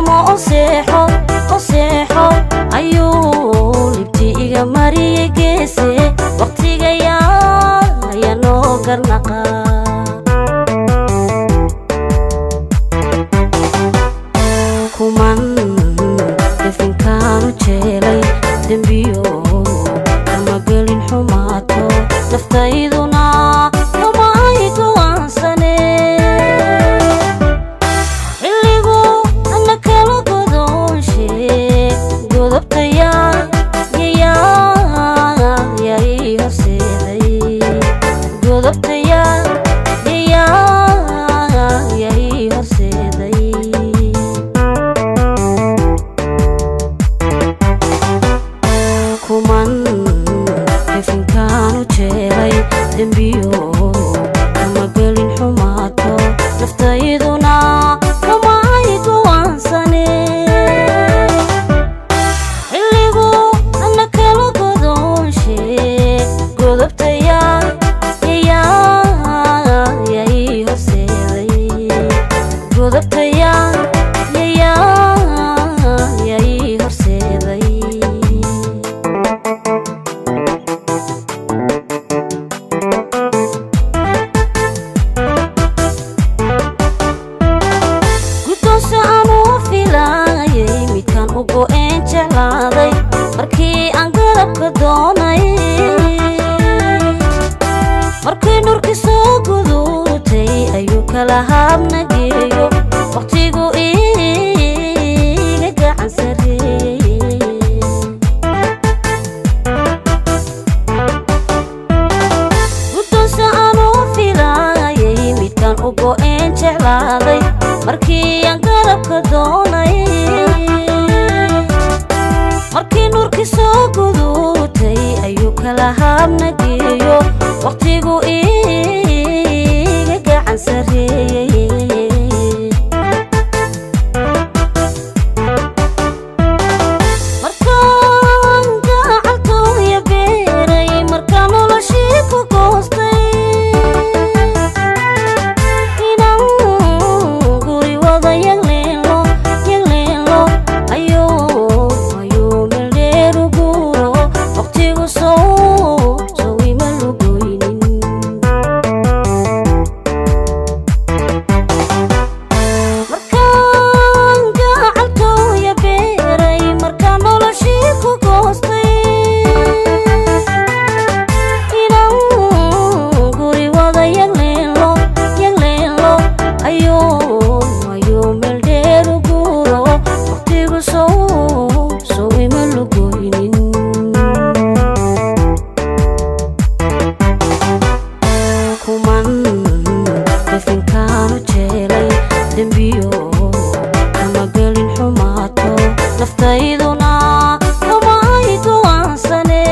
amo o seexo o seexo ayuu libti iga mariyey geese waqtigayaa ayaa noo garnaqa kuman definkaanu jeelay dembiyo kama gelin xumaato naftayduna kama ay go'aansane xilligu ana kala godoonshe godobtaya yayaa yay horseeday godobtaya yayaa yay horseeday kuman definkaanu jeelay dembiyo kama gelin xumaato naftayduna kama ay go'aansane xilligu ana kala godoonshe godobtaya yayaa yay horseeday godobtaya yayaa yay horseeday guddoonse aanuu filaayay midkaan u go'een jeclaaday markii aan garabka doonay markii nurki soo guduutay ayuu kala haabna geeyo wakhtigu iiga gacan sarreeyey guddoonse aanuu filaayay midkaan u go'een jeclaaday markii aan garabka doonay markii nurki soo guduutay ayuu kala haabna geeyo wakhtigu iiga gacan sarreeyey markaan gacaltooya beeray markaan noloshii ku goostay inaan guri wada yagleelo yagleelo ayuu ayuu meeldheeru guuro waqtigu sow sow ima lugoynin markaan gacaltooya beeray markaan noloshii ku goostay inaan guri wada yagleelo yagleelo ayuu ayuu meeldheeru guuro waqtigu sow sow ima lugoynin kuman definkaanu jeelay dembiyo kama gelin xumaato naftayduna kama ay go'aansane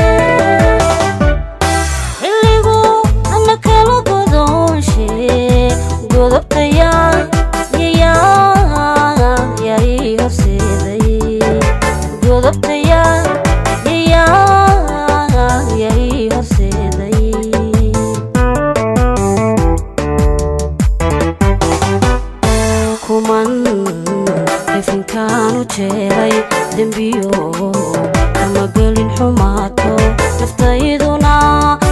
xilligu ana kala godoonshe godobtaya yayaa yay horseeday godobtaya yayaa yay horseeday kuman definkaanu jeelay dembiyo kama gelin xumaato naftayduna